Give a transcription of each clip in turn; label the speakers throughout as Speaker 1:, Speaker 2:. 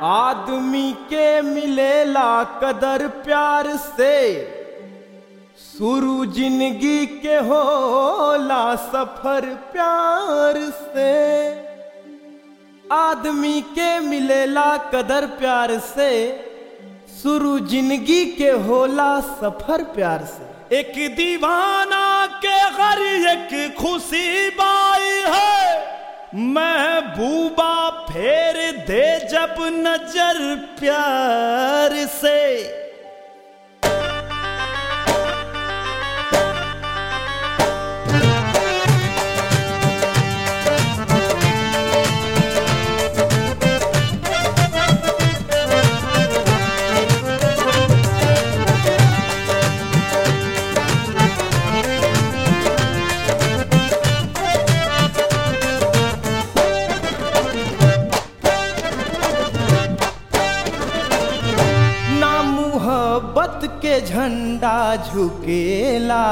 Speaker 1: आदमी के मिलेला कदर प्यार से शुरू जिंदगी के होला सफर प्यार से आदमी के मिलेला कदर प्यार से शुरू जिंदगी के होला सफर प्यार से
Speaker 2: एक दीवाना के घर एक खुशी बाई है महबूबा फेर दे जब नजर प्यार से
Speaker 1: ना मुहब्बत के झंडा झुकेला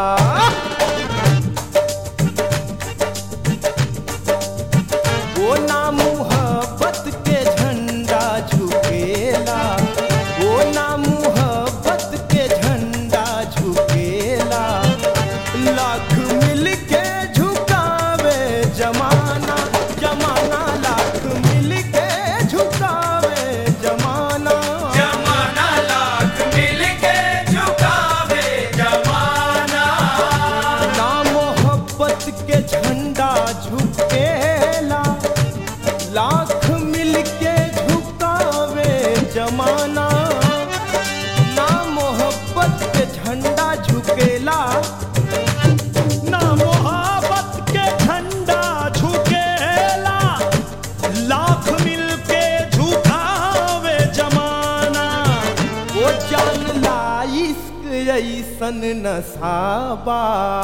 Speaker 1: वो ना मुहब्बत के झंडा झुकेला वो ना मुहब्बत के झंडा झुकेला लाख मिल के झुकावे जमाना जमाना लाख मिल के झुकावे जमाना
Speaker 3: जमाना लाख मिल के झुकावे जमाना
Speaker 1: ना मोहब्बत के झंडा झुकेला लाख मिल के झुकावे जमाना ना मोहब्बत के झंडा झुकेला
Speaker 2: ना मोहब्बत के झंडा झुकेला लाख मिल के झुकावे जमाना
Speaker 1: वो जान ला इश्क ऐसन नसाबा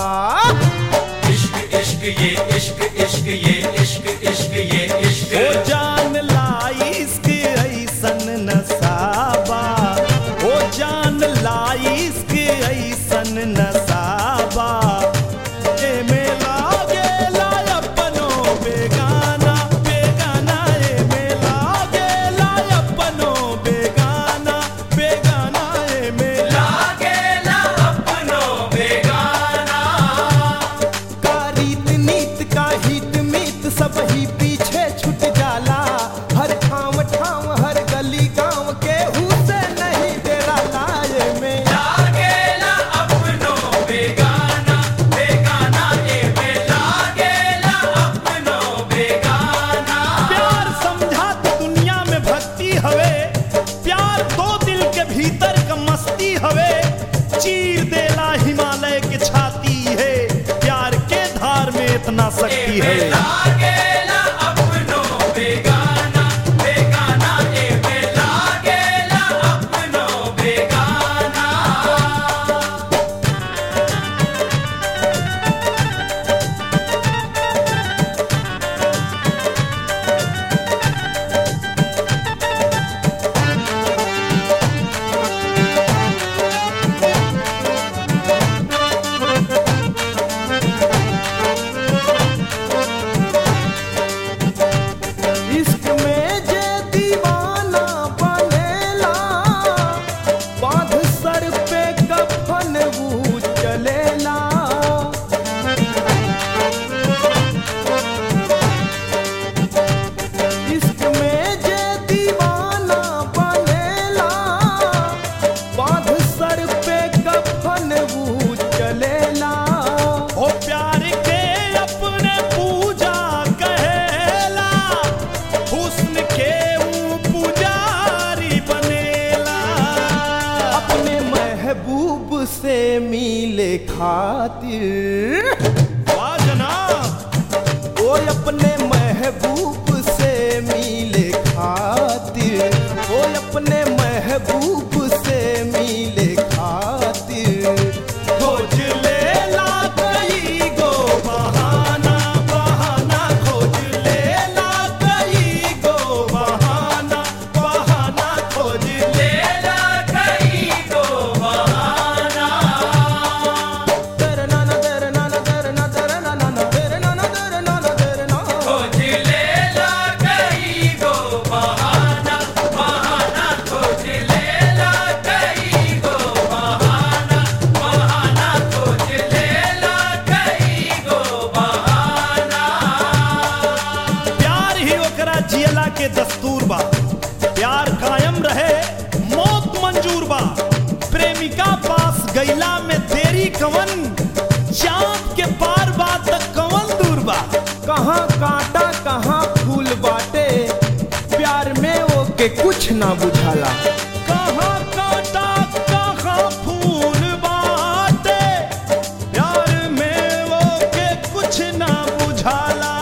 Speaker 3: इश्क इश्क ये इश्क इश्क ये इश्क इश्क ये इश्क
Speaker 2: ओ जान लाइस के ऐसन नसाबा ओ जान लाइस के ऐसन नसाबा एमे लागेला अपनो बेगाना बेगाना एमे लागेला अपनो बेगाना बेगाना एमे
Speaker 3: लागेला अपनो बेगाना
Speaker 1: का रीत नीत का हित मीत सब ही पीछे छूट जाला हर ठाम ठाम हर गली गांव के से नहीं तेरा लाए में
Speaker 3: लागेला अपनो बेगाना बेगाना ए में लागेला अपनो बेगाना
Speaker 2: प्यार समझा तो दुनिया में भक्ति हवे प्यार तो दिल के भीतर का मस्ती हवे चीर देला हिमालय के छाती है प्यार के धार में इतना शक्ति है
Speaker 3: लागेला अपनो बेगाना बेगाना ए में लागेला अपनो बेगाना
Speaker 1: इश्क में जे दीवाना बनेला बांध सर पे कफन वो चलेला इश्क में जे दीवाना बनेला बांध सर पे कफन वो चलेला
Speaker 2: ओ प्यार के अपने पूजा कहेला हुस्न के ऊ पुजारी बनेला
Speaker 1: अपने महबूब से मिले खातिर
Speaker 2: वाह जनाब
Speaker 1: ओ अपने महबूब से मिले खातिर ओ अपने महबूब से मिले खातिर
Speaker 2: खोज लेला कई गो बहाना बहाना खोज लेला कई गो बहाना बहाना खोज ले
Speaker 3: लेला कई गो बहाना
Speaker 1: तेरे नाना तेरे नाना
Speaker 2: के दस्तूर बा प्यार कायम रहे मौत मंजूर बा प्रेमिका पास गैला में देरी कवन चांद के पार बा तक कवन दूर बा
Speaker 1: कहाँ कांटा कहाँ फूल बाटे प्यार में ओके कुछ ना बुझाला
Speaker 2: कहाँ कांटा कहाँ फूल बाटे प्यार में वो के कुछ ना बुझाला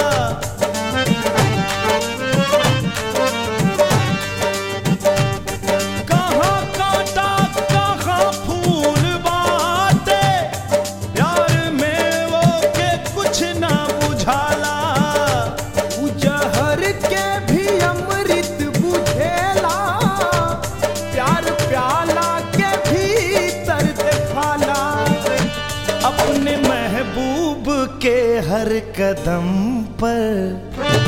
Speaker 2: कहाँ कांटा कहाँ फूल बाटे प्यार में वो के कुछ ना बुझाला
Speaker 1: उजहर के भी अमृत बुझेला प्यार प्याला के भीतर देखाला
Speaker 2: अपने महबूब के हर कदम पर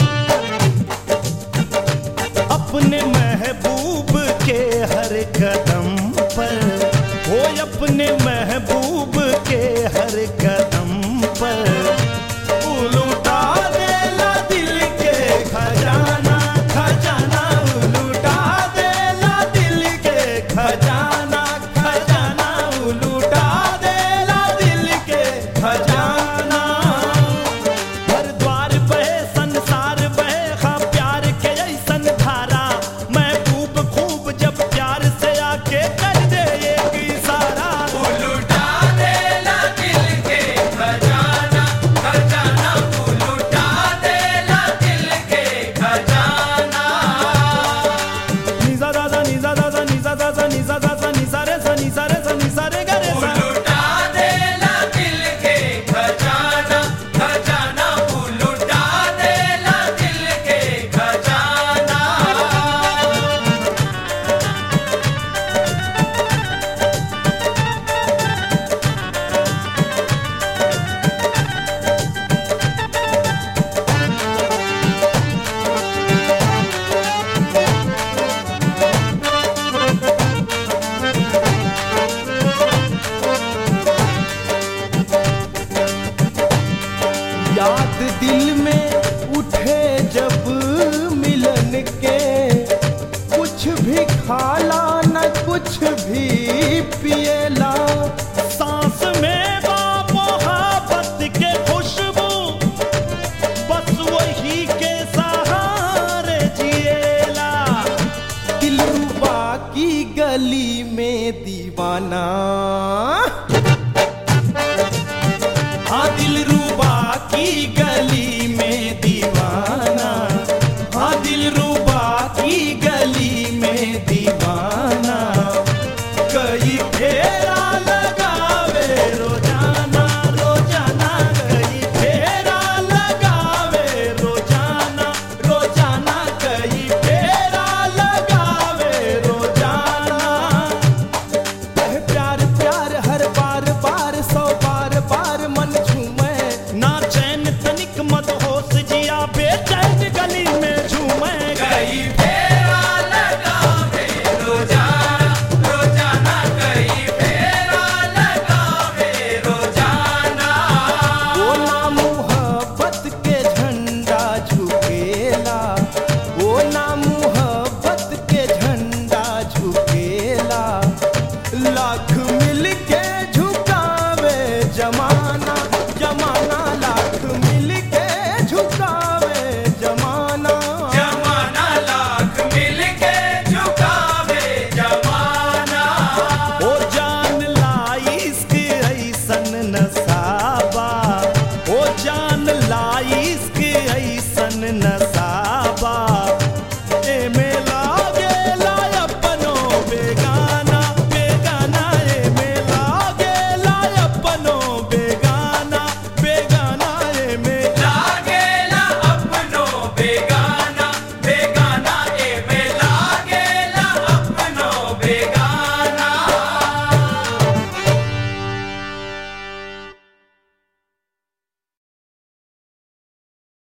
Speaker 2: अपने महबूब के हर कदम पर हो अपने महबूब के हर कदम पर उलूटा देला दिल के खजाना खजाना उलूटा देला दिल के खजाना खजाना उलूटा देला दिल के खजाना हर द्वार बहे संसार बहे हाँ प्यार के ऐसन धारा मैं खूब खूब जब प्यार से आके कर दे एक इशारा
Speaker 3: लुटा देला दिल के खजाना खजाना लुटा देला दिल के खजाना
Speaker 2: निजा दादा निजा दादा निजा दादा निजा दादा निजा रे सा निजा रे सा निजा रे गा रे सा
Speaker 3: लुटा देला दिल के खजाना खजाना लुटा देला दिल के खजाना
Speaker 1: याद दिल में उठे जब मिलन के कुछ भी खाला न कुछ भी पिएला
Speaker 2: सांस में बा मोहब्बत के खुशबू बस वही के सहारे जिएला
Speaker 1: दिलरुबा की गली में दीवाना